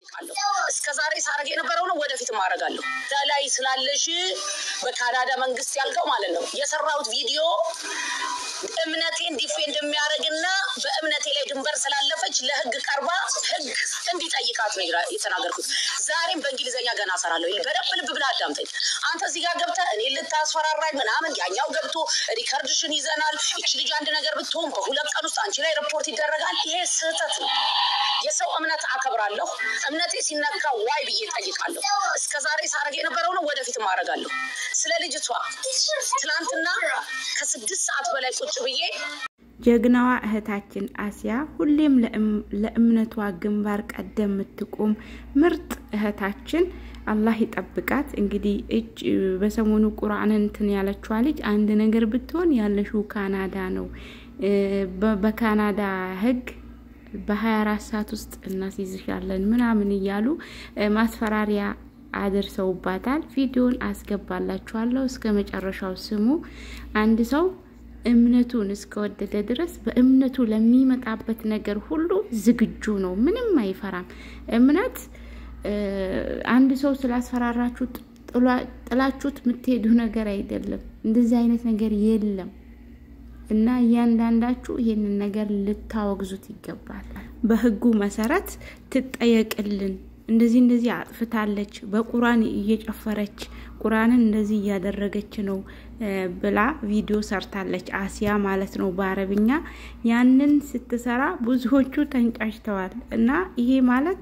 ጠይቃለሁ። እስከ ዛሬ ሳረግ የነበረው ነው፣ ወደፊት ማረጋለሁ። ላይ ስላለሽ በካናዳ መንግስት ያልከው ማለት ነው የሰራሁት ቪዲዮ እምነቴን ዲፌንድ የሚያደርግና በእምነቴ ላይ ድንበር ስላለፈች ለህግ ቀርባ ህግ እንዲጠይቃት ነው የተናገርኩት። ዛሬም በእንግሊዝኛ ገና እሰራለሁ። በደንብ ልብ ብለህ አዳምጠኝ። አንተ እዚህ ጋር ገብተህ እኔ ልታስፈራራኝ ምናምን፣ ያኛው ገብቶ ሪከርድሽን ይዘናል። ይች ልጅ አንድ ነገር ብትሆን በሁለት ቀን ውስጥ አንቺ ላይ ሪፖርት ይደረጋል። ይሄ ስህተት ነው። የሰው እምነት አከብራለሁ። እምነቴ ሲነካ ዋይ ብዬ ጠይቃለሁ። እስከ ዛሬ ሳረግ የነበረው ነው፣ ወደፊት ማረጋለሁ። ስለ ልጅቷ ትናንትና ከስድስት ሰዓት በላይ ቁጭ ብዬ ጀግናዋ እህታችን አሲያ ሁሌም ለእምነቷ ግንባር ቀደም የምትቆም ምርጥ እህታችን አላህ ይጠብቃት። እንግዲህ እጅ በሰሞኑ ቁርአን እንትን ያለችዋ ልጅ አንድ ነገር ብትሆን ያለሽው ካናዳ ነው። በካናዳ ህግ በ24 ሰዓት ውስጥ እናስይዝሻለን ምናምን እያሉ ማስፈራሪያ አድርሰውባታል። ቪዲዮን አስገባላችኋለሁ እስከ መጨረሻው ስሙ። አንድ ሰው እምነቱን እስከወደደ ድረስ በእምነቱ ለሚመጣበት ነገር ሁሉ ዝግጁ ነው። ምንም አይፈራም። እምነት አንድ ሰው ስላስፈራራችሁ ጥላችሁት የምትሄዱ ነገር አይደለም። እንደዚህ አይነት ነገር የለም እና እያንዳንዳችሁ ይህንን ነገር ልታወግዙት ይገባል። በህጉ መሰረት ትጠየቅልን። እንደዚህ እንደዚህ አጥፍታለች፣ በቁርአን እየጨፈረች ቁርአንን እንደዚህ እያደረገች ነው ብላ ቪዲዮ ሰርታለች። አሲያ ማለት ነው በአረብኛ። ያንን ስትሰራ ብዙዎቹ ተንጫጭተዋል። እና ይሄ ማለት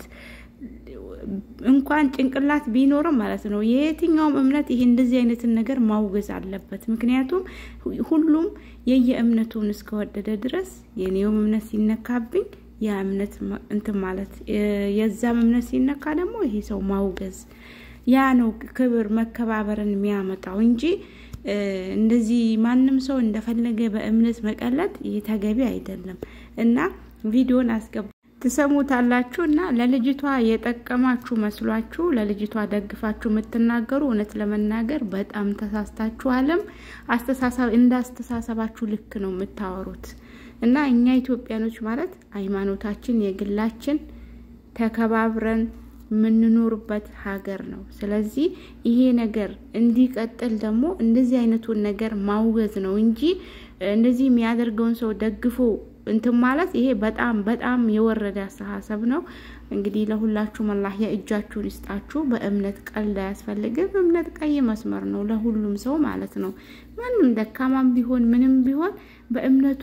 እንኳን ጭንቅላት ቢኖርም ማለት ነው የየትኛውም እምነት ይሄ እንደዚህ አይነትን ነገር ማውገዝ አለበት። ምክንያቱም ሁሉም የየእምነቱን እስከወደደ ድረስ የኔውም እምነት ሲነካብኝ ያ እምነት እንትን ማለት የዛም እምነት ሲነካ ደግሞ ይሄ ሰው ማውገዝ ያ ነው ክብር መከባበርን የሚያመጣው እንጂ እንደዚህ ማንም ሰው እንደፈለገ በእምነት መቀለድ ይህ ተገቢ አይደለም እና ቪዲዮን አስገባ ትሰሙታላችሁ እና ለልጅቷ የጠቀማችሁ መስሏችሁ ለልጅቷ ደግፋችሁ የምትናገሩ እውነት ለመናገር በጣም ተሳስታችኋልም። አስተሳሰብ እንደ አስተሳሰባችሁ ልክ ነው የምታወሩት እና እኛ ኢትዮጵያኖች ማለት ሃይማኖታችን የግላችን ተከባብረን የምንኖርበት ሀገር ነው። ስለዚህ ይሄ ነገር እንዲቀጥል ደግሞ እንደዚህ አይነቱን ነገር ማውገዝ ነው እንጂ እንደዚህ የሚያደርገውን ሰው ደግፎ እንትን ማለት ይሄ በጣም በጣም የወረደ አስተሳሰብ ነው። እንግዲህ ለሁላችሁም አላህ የእጃችሁን ይስጣችሁ። በእምነት ቀልድ አያስፈልግም። እምነት ቀይ መስመር ነው ለሁሉም ሰው ማለት ነው። ማንም ደካማም ቢሆን ምንም ቢሆን በእምነቱ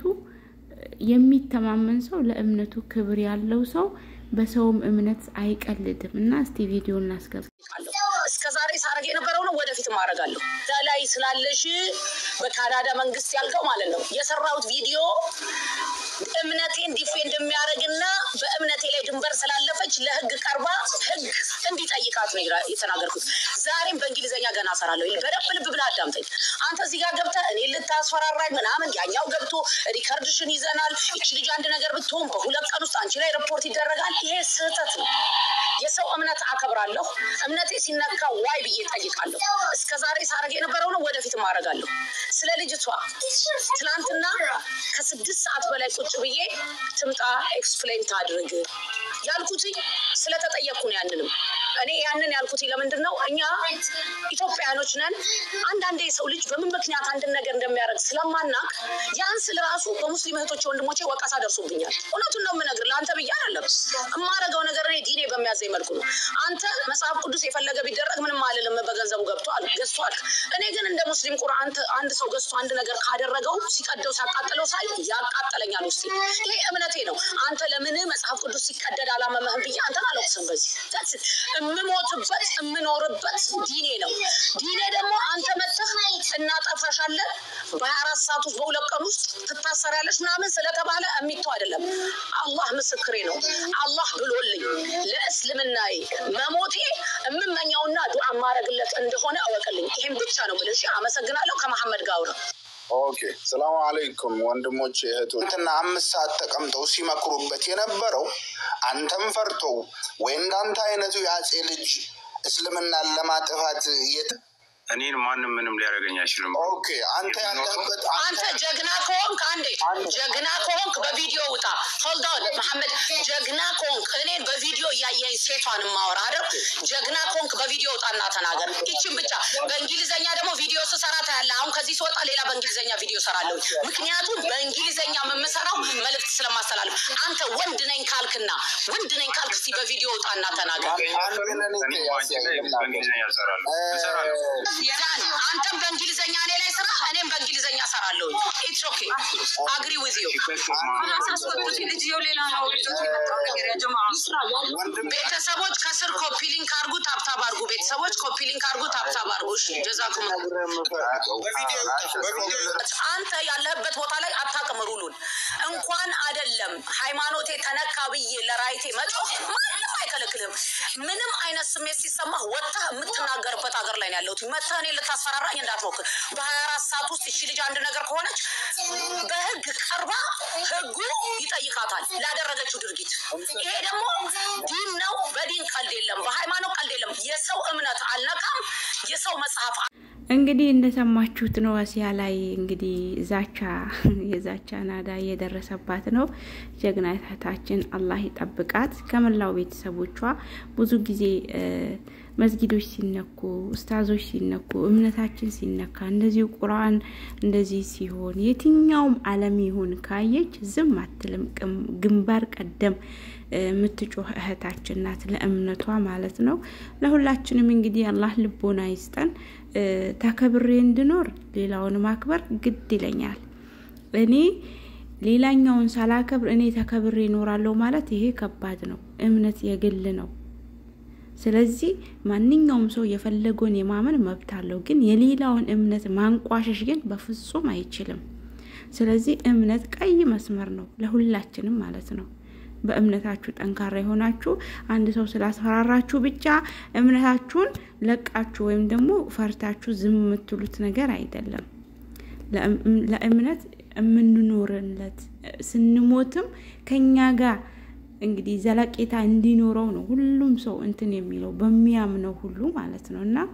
የሚተማመን ሰው ለእምነቱ ክብር ያለው ሰው በሰውም እምነት አይቀልድም እና እስቲ ቪዲዮ እናስገባ። እስከ ዛሬ ሳረግ የነበረው ነው፣ ወደፊት ማረጋለሁ። ላይ ስላለሽ በካናዳ መንግስት ያልከው ማለት ነው የሰራሁት ቪዲዮ እምነቴን ዲፌንድ የሚያደርግና በእምነቴ ላይ ድንበር ስላለፈች ለህግ ቀርባ ህግ እንዲጠይቃት ነው የተናገርኩት። ዛሬም በእንግሊዝኛ ገና እሰራለሁ። በደንብ ልብ ብለህ አዳምጠኝ። አንተ እዚህ ጋር ገብተህ እኔ ልታስፈራራኝ ምናምን፣ ያኛው ገብቶ ሪከርድሽን ይዘናል። ይች ልጅ አንድ ነገር ብትሆን በሁለት ቀን ውስጥ አንቺ ላይ ሪፖርት ይደረጋል። ይሄ ስህተት ነው። የሰው እምነት አከብራለሁ። እምነቴ ሲነካ ዋይ ብዬ ጠይቃለሁ። እስከ ዛሬ ሳረግ የነበረው ነው፣ ወደፊት ማረጋለሁ። ስለ ልጅቷ ትናንትና ከስድስት ሰዓት በላይ ቁጭ ብዬ ትምጣ ኤክስፕሌን ታድርግ ያልኩትኝ ስለተጠየቅኩ ነው። ያንንም እኔ ያንን ያልኩት ለምንድን ነው? እኛ ኢትዮጵያኖች ነን። አንዳንዴ የሰው ልጅ በምን ምክንያት አንድን ነገር እንደሚያደርግ ስለማናቅ ያን ስል ራሱ በሙስሊም እህቶቼ ወንድሞቼ ወቀሳ ደርሶብኛል። እውነቱን ነው የምነግርህ። ለአንተ ብዬ አይደለም የማረገው ነገር እኔ ዲኔ በሚያዘኝ መልኩ ነው። አንተ መጽሐፍ ቅዱስ የፈለገ ቢደረግ ምንም አልልም፣ በገንዘቡ ገብቷል ገዝቷል። እኔ ግን እንደ ሙስሊም ቁርአን አንድ ሰው ገዝቶ አንድ ነገር ካደረገው ሲቀደው ሲያቃጥለው ሳይ ያቃጠለኛል ውስጥ ይሄ እምነቴ ነው። አንተ ለምን መጽሐፍ ቅዱስ ሲቀደድ አላመመህም ብዬ አንተን አለቅስም። በዚህ የምሞትበት የምኖርበት ዲኔ ነው። ዲኔ ደግሞ አንተ መጥተህ እናጠፋሻለን በሀያ አራት ሰዓት ውስጥ በሁለት ቀን ውስጥ ትታሰሪያለሽ ምናምን ስለተባለ የሚተው አይደለም። አላህ ምስክሬ ነው። አላህ ብሎልኝ ለእስልምናዬ መሞቴ የምመኘውና ዱዓ ማድረግለት እንደሆነ እወቅልኝ። ይሄን ብቻ ነው ብልሽ። አመሰግናለሁ። ከመሐመድ ጋር አውራ ኦኬ ሰላም አለይኩም ወንድሞች እህቶች። እንትና አምስት ሰዓት ተቀምጠው ሲመክሩበት የነበረው አንተም ፈርተው ወይ እንዳንተ አይነቱ የአጼ ልጅ እስልምናን ለማጥፋት እኔን ማንም ምንም ሊያደርገኝ አይችልም። ኦኬ አንተ ያለህበት አንተ ጀግና ከሆንክ አንዴ ጀግና ከሆንክ በቪዲዮ ውጣ። ሆልዳውን መሐመድ ጀግና ከሆንክ እኔን በቪዲዮ እያየኝ ሴቷን ማወራ አይደል? ጀግና ከሆንክ በቪዲዮ ውጣና ተናገር። ይችን ብቻ። በእንግሊዘኛ ደግሞ ቪዲዮ ስሰራ ታያለህ። አሁን ከዚህ ስወጣ ሌላ በእንግሊዘኛ ቪዲዮ ሰራለሁ። ምክንያቱም በእንግሊዘኛ የምሰራው መልእክት ስለማስተላለፍ። አንተ ወንድ ነኝ ካልክና ወንድ ነኝ ካልክ እስኪ በቪዲዮ ውጣና ተናገር። እኔ ባንቺ ላይ በእንግሊዝኛ እሰራለሁ እሰራለሁ። ዛን አንተም በእንግሊዘኛ እኔ ላይ ስራ፣ እኔም በእንግሊዘኛ ሰራለሁ። ኢትስ ኦኬ አግሪ ዊዝ ዩ ቤተሰቦች ከስር ኮፒ ሊንክ አርጉ፣ ታብታብ አርጉ። ቤተሰቦች ኮፒ ሊንክ አርጉ፣ ታብታብ አርጉ። እሺ ጀዛኩም አንተ ያለህበት ቦታ ላይ አታውቅም ሩሉን። እንኳን አይደለም ሃይማኖቴ ተነካ ብዬ ለራይቴ መጮህ ማንም አይከለክልም። ምንም አይነት ስሜት ሲሰማህ ወጥተህ የምትናገርበት ሀገር ላይ ነው ያለሁት። መጥተህ እኔ ልታስፈራራኝ እንዳትሞክር። በሀያ አራት ሰዓት ውስጥ እሺ ልጅ አንድ ነገር ከሆነች በህግ ቀርባ ህጉ ይጠይቃታል ላደረገችው ድርጊት። ይሄ ደግሞ ዲን ነው። በዲን ቀልድ የለም፣ በሃይማኖት ቀልድ የለም። የሰው እምነት አልነካም። የሰው መጽሐፍ እንግዲህ እንደሰማችሁት ነው። አሲያ ላይ እንግዲህ ዛቻ የዛቻ ናዳ እየደረሰባት ነው። ጀግና እህታችን አላህ ይጠብቃት ከመላው ቤተሰቦቿ። ብዙ ጊዜ መስጊዶች ሲነኩ፣ ኡስታዞች ሲነኩ፣ እምነታችን ሲነካ፣ እንደዚሁ ቁርአን እንደዚህ ሲሆን የትኛውም ዓለም ይሁን ካየች ዝም አትልም። ግንባር ቀደም የምትጮህ እህታችን ናት፣ ለእምነቷ ማለት ነው። ለሁላችንም እንግዲህ አላህ ልቦና ይስጠን። ተከብሬ እንድኖር ሌላውን ማክበር ግድ ይለኛል። እኔ ሌላኛውን ሳላከብር እኔ ተከብሬ እኖራለሁ ማለት ይሄ ከባድ ነው። እምነት የግል ነው። ስለዚህ ማንኛውም ሰው የፈለገውን የማመን መብት አለው። ግን የሌላውን እምነት ማንቋሸሽ ግን በፍጹም አይችልም። ስለዚህ እምነት ቀይ መስመር ነው ለሁላችንም ማለት ነው። በእምነታችሁ ጠንካራ የሆናችሁ አንድ ሰው ስላስፈራራችሁ ብቻ እምነታችሁን ለቃችሁ ወይም ደግሞ ፈርታችሁ ዝም የምትሉት ነገር አይደለም። ለእምነት የምንኖርለት ስንሞትም ከኛ ጋር እንግዲህ ዘለቄታ እንዲኖረው ነው ሁሉም ሰው እንትን የሚለው በሚያምነው ሁሉ ማለት ነው እና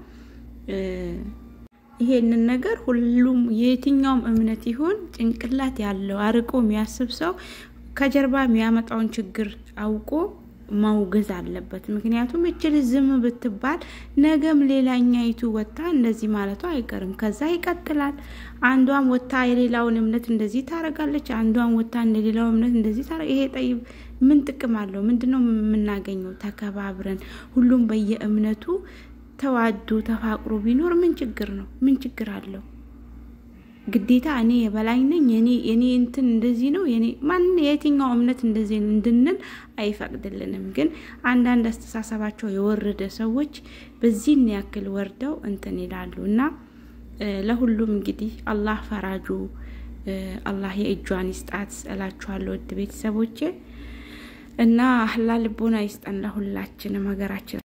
ይሄንን ነገር ሁሉም የትኛውም እምነት ይሁን ጭንቅላት ያለው አርቆ የሚያስብ ሰው ከጀርባ የሚያመጣውን ችግር አውቆ ማውገዝ አለበት። ምክንያቱም እችል ዝም ብትባል ነገም ሌላኛይቱ ወታ እንደዚህ ማለቷ አይቀርም። ከዛ ይቀጥላል። አንዷም ወታ የሌላውን እምነት እንደዚህ ታረጋለች፣ አንዷም ወታ እንደሌላው እምነት እንደዚህ ታረ ይሄ ጠይብ ምን ጥቅም አለው? ምንድነው የምናገኘው? ተከባብረን ሁሉም በየእምነቱ ተዋዶ ተፋቅሮ ቢኖር ምን ችግር ነው? ምን ችግር አለው? ግዴታ እኔ የበላይ ነኝ የኔ የኔ እንትን እንደዚህ ነው የኔ ማን የትኛው እምነት እንደዚህ እንድንል አይፈቅድልንም። ግን አንዳንድ አስተሳሰባቸው የወረደ ሰዎች በዚህን ያክል ወርደው እንትን ይላሉ እና ለሁሉም እንግዲህ አላህ ፈራጁ አላህ የእጇን ይስጣት እላችኋለሁ ውድ ቤተሰቦቼ እና አህላ ልቦና ይስጠን ለሁላችንም ሀገራችን